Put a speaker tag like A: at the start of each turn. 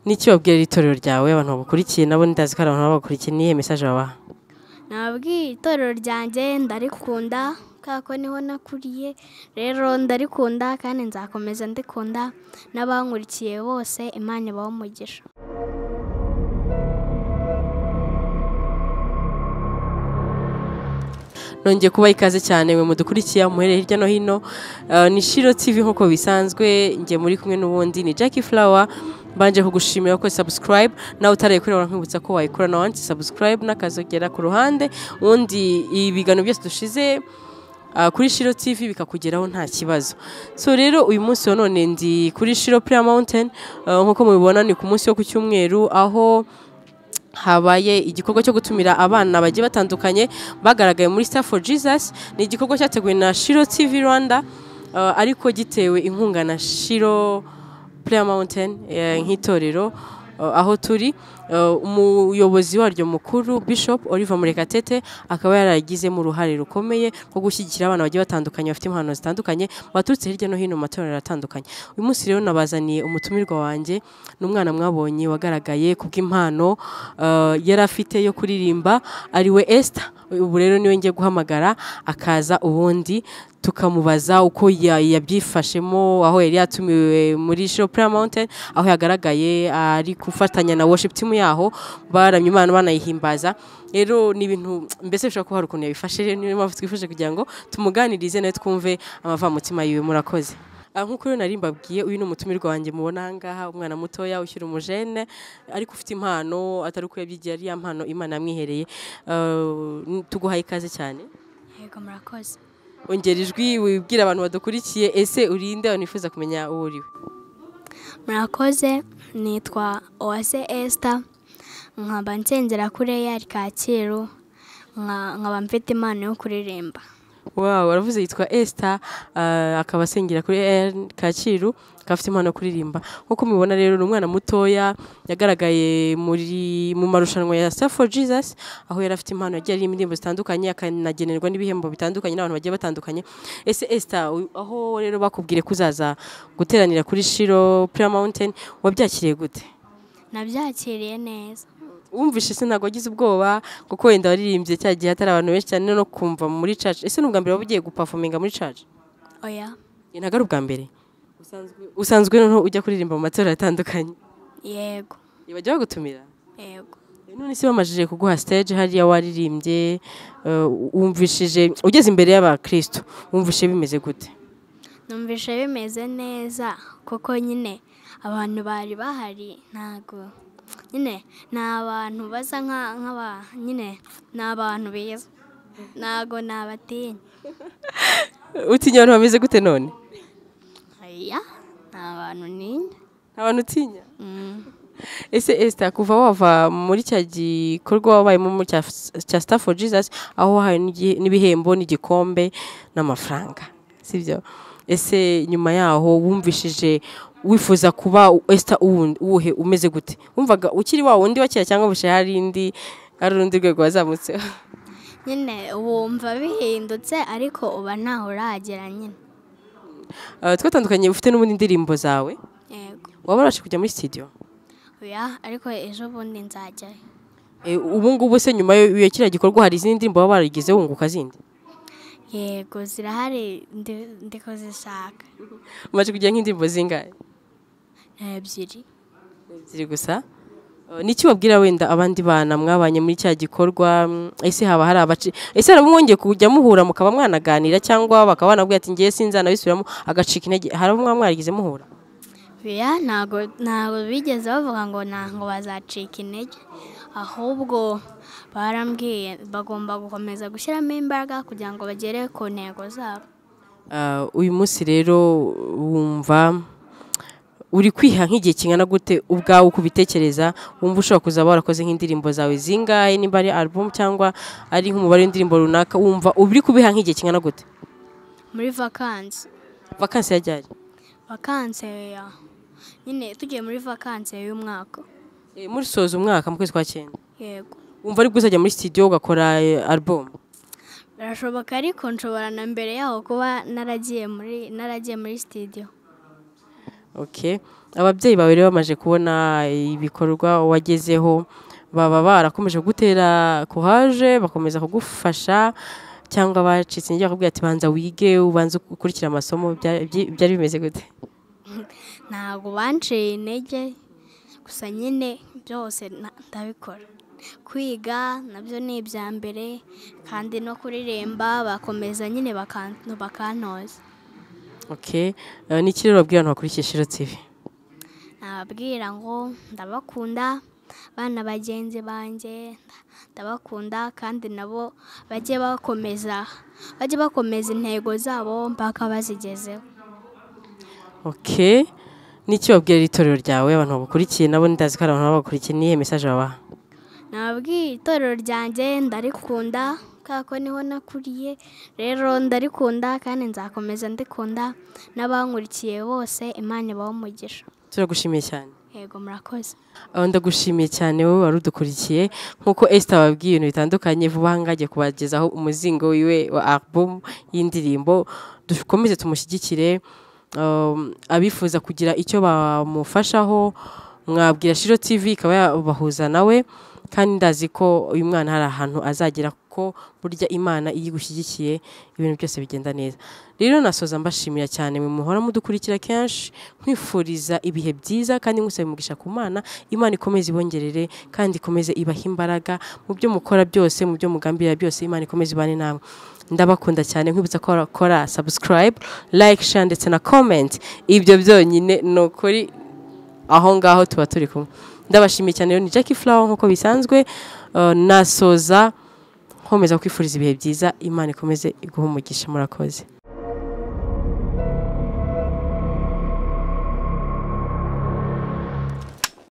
A: n'icyo babwira itorero ryawe abantu bagukurikiye nabo ndazi ko hari abantu bagukurikiye n'iyihe mesaje babaha
B: nabwiye itorero ryanjye ndarikunda kubera ko niho nakuriye rero ndarikunda kandi nzakomeza ndikunda n'abankurikiye bose imana ibaha umugisha
A: nongeye kuba ikaze cyane mwe mudukurikiye muhereye hirya no hino Eh, ni shiro tv nk'uko bisanzwe njye muri kumwe n'ubundi ni jackie flower mbanje kugushimira ko subscribe nawe utaraye kuri ora nkwibutsa ko wayikora na wansi subscribe n'akazogera ku ruhande ubundi ibiganiro byose dushize ah, kuri shiro tv bikakugeraho nta kibazo so rero uyu munsi wa none ndi kuri shiro prayer mountain Eh, nk'uko mubibona ni ku munsi wo ku cyumweru aho habaye igikorwa cyo gutumira abana bagiye batandukanye bagaragaye muri Star for Jesus ni igikorwa cyateguwe na Shiro TV Rwanda uh, ariko gitewe inkunga na Shiro Prayer Mountain eh, nk'itorero uh, aho turi uh, umuyobozi waryo mukuru Bishop Oliver Murekatete akaba yaragizemo uruhare rukomeye rwo gushyigikira abana bagiye batandukanye bafite impano zitandukanye baturutse hirya no hino mu matorero atandukanye uyu munsi rero nabazaniye umutumirwa wanjye ni umwana mwabonye wagaragaye kubw'impano uh, yari afite yo kuririmba ari we Esther ubu rero niwe ngiye guhamagara akaza ubundi tukamubaza uko ya- yabyifashemo aho yari yatumiwe muri Show Prayer Mountain aho yagaragaye ari gufatanya na worship team yaho baramye Imana banayihimbaza rero ni ibintu mbese bishobora kuba hari ukuntu yabifashe rero niyo mpamvu twifuje kugira ngo tumuganirize nawe twumve amavamutima yiwe murakoze Ah, nk'uko rero nari mbabwiye uyu ni umutumirwa wanjye mubona ahangaha umwana mutoya ushyira umujene ariko ufite impano atari uko yabyigiye ari ya mpano imana yamwihereye Ah, n- tuguhaye ikaze cyane
B: yego murakoze
A: ongera ijwi wibwira abantu badukurikiye ese urinde abantu bifuza kumenya uwo uri we
B: murakoze nitwa uwase esita nkaba nsengera kuri eyari kacyiru nka- nkaba mfite impano yo kuririmba
A: wow aravuze yitwa Esther ah, akaba asengera kuri AR Kacyiru akaba afite impano yo kuririmba nk'uko mubibona rero ni umwana mutoya yagaragaye muri mu marushanwa ya Star for Jesus aho yari afite impano yagiye aririmba indirimbo zitandukanye akanagenerwa n'ibihembo bitandukanye n'abantu bagiye batandukanye ese Esther u- aho rero bakubwire kuzaza guteranira kuri Shiro Prayer Mountain wabyakiriye gute
B: nabyakiriye neza
A: wumvishe se ntabwo wagize ubwoba kuko wenda waririmbye cya gihe hatari abantu benshi cyane no kumva muri church ese ni ubwa mbere waba ugiye gupafominga muri church
B: oya
A: Njye ntabwo ari ubwa mbere usanzwe noneho ujya kuririmba mu matorero atandukanye
B: yego
A: ntibajya bagutumira
B: yego
A: none se bamajije kuguha stage hariya waririmbye eh, wumvishije ugeze imbere y'abakristo wumvishije bimeze gute
B: numvise bimeze neza kuko nyine abantu bari bahari ntabwo nyine ni abantu basa nka- nk'aba nyine ni abantu beza ntabwo nabatinya
A: utinya abantu bameze gute none
B: oya ni abantu ninya
A: nta bantu utinya
B: Mm.
A: ese Esther kuva wava muri cya gikorwa wabayemo muri cya, cya Star for Jesus aho wahawe n'igi- n'ibihembo n'igikombe n'amafaranga sibyo ese nyuma yaho wumvishije wifuza kuba Esther uwundi- uwuhe umeze gute wumvaga ukiri wa wundi wa kera cyangwa bushe hari indi hari urundi rwego wazamutseho
B: nyine wumva bihindutse ariko uba ntaho uragera nyine
A: Eh, twatandukanye ufite n'ubundi indirimbo zawe
B: yego
A: waba warashe kujya muri studio
B: oya ariko ejo bundi nzajyayo
A: Eh, ubu ngubu se nyuma yo- yo kiriya gikorwa hari izindi ndirimbo waba warigize wunguka zindi
B: yego zirahari ndi- ndi kuzishaka
A: umaze kugira nk'indirimbo zingahe
B: ni ebyiri
A: ziri gusa Eh, niki wabwira wenda abandi bana mwabanye muri cya gikorwa mm, ese haba hari abaci ese haraba mwongeye kujya muhura mukaba mwanaganira cyangwa bakaba banabwira ati ngiye sinzanabisubiramo agacika intege haraba mwaba mwarigize muhura
B: oya ntabwo ntabwo bigeze bavuga ngo ntabwo bazacika intege ahubwo barambwiye bagomba gukomeza gushyiramo imbaraga kugira ngo bagere ku ntego zabo
A: Eh, uyu munsi rero wumva uri kwiha nk'igihe kingana gute ubwawe uko ubitekereza wumva ushobora kuzaba warakoze nk'indirimbo zawe zingahe nimba ari album cyangwa ari nk'umubare w'indirimbo runaka wumva uri kubiha nk'igihe kingana gute
B: muri vakansi
A: vakansi yajyari
B: vakansi ya nyine tugiye muri vakansi y'umwaka
A: muri soza umwaka mu kwezi kwa cyenda
B: yego
A: wumva ari bwo uzajya muri studio ugakora eh, album
B: birashoboka ariko nshobora na mbere yaho kuba naragiye muri naragiye muri sitidiyo
A: Okay. ababyeyi bawe rero bamaze kubona ibikorwa wagezeho baba barakomeje gutera courage bakomeza kugufasha cyangwa bacitse intege bakakubwira ati banza wige ubanze ukurikira amasomo bya- byi- byari bimeze gute
B: ntabwo banciye intege gusa nyine byose na- ndabikora kwiga nabyo ni ibya mbere kandi no kuririmba bakomeza nyine bakan- bakantoza
A: okay Eh, ni iki rero wabwira abantu bakurikiye shiro tv
B: nababwira ngo ndabakunda bana bagenzi banjye ndabakunda kandi nabo bajye bakomeza bajye bakomeza intego zabo mpaka bazigezeho
A: okay ni iki wabwira itorero ryawe abantu bagukurikiye nabo ndazi ko hari abantu baba bagukurikiye niyihe message babaha
B: nababwiye itorero ryanjye ndarikunda kubera ko niho nakuriye rero ndarikunda kandi nzakomeza ndikunda n'abankurikiye bose imana ibaho umugisha
A: turagushimiye cyane
B: yego murakoze
A: Ah, ndagushimiye cyane wowe wari udukurikiye nk'uko Esther wabwiye ibintu bitandukanye vuba aha ngaha agiye kubagezaho umuzingo wiwe wa album y'indirimbo dukomeze tumushyigikire um, abifuza kugira icyo bamufashaho mwabwira Shiro TV ikaba yabahuza nawe kandi ndazi ko uyu mwana hari ahantu azagera kuko burya imana iyo igushyigikiye ibintu byose bigenda neza rero nasoza mbashimira cyane mwe muhora mudukurikira kenshi nkwifuriza ibihe byiza kandi nkusaba umugisha ku mana imana ikomeze ibongerere kandi ikomeze ibaha imbaraga mu byo mukora byose mu byo mugambirira byose imana ikomeze ibane namwe ndabakunda cyane nkwibutsa ko wakora subscribe like share ndetse na comment ibyo byonyine ni ukuri aho ngaho tuba turi kumwe ndabashimiye cyane rero ni Jackie Flower nk'uko bisanzwe eh, nasoza nkomeza kwifuriza ibihe byiza imana ikomeze iguhe umugisha murakoze